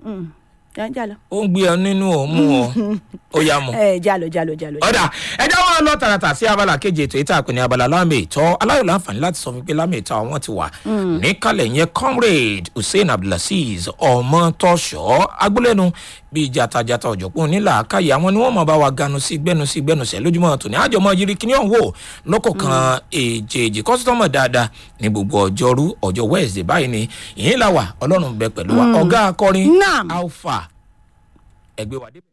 ẹ jálọ. ó ń gbé ọ nínú òmu ọ ó yá mu. ẹ jálọ jálọ jálọ. ọ̀dà ẹjọ́ wọn lọ tààràtà sí abala keje ètò ìta àpè ní abala lámì ìtọ́ aláyọ̀ láǹfààní láti sọ fún pé lámì ìtọ́ àwọn ti wà níkàlẹ̀ yẹn comrade hussein abdulaziz ọmọtọ́ṣọ́ agbólẹ́nu bíi jatajata ọ̀jọ̀pọ̀ nílà káyà àwọn ni wọ́n mọ̀ bá wa ganu sí gbẹ́nu sí gbẹ́nu sẹ́ lójúmọ́ tòní àjọmọ́ yiri kíní ọ̀hún wò lọ́kọ̀ kan èjèèjì kọ́sítọ́mọ̀ dáadáa ní gbogbo ọjọ́rú ọjọ́ wednesday báyìí ni ìyín làwà ọlọ́run bẹ pẹ̀lú wa ọ̀gá akọrin Naam. alpha ẹgbẹ́ wa dé.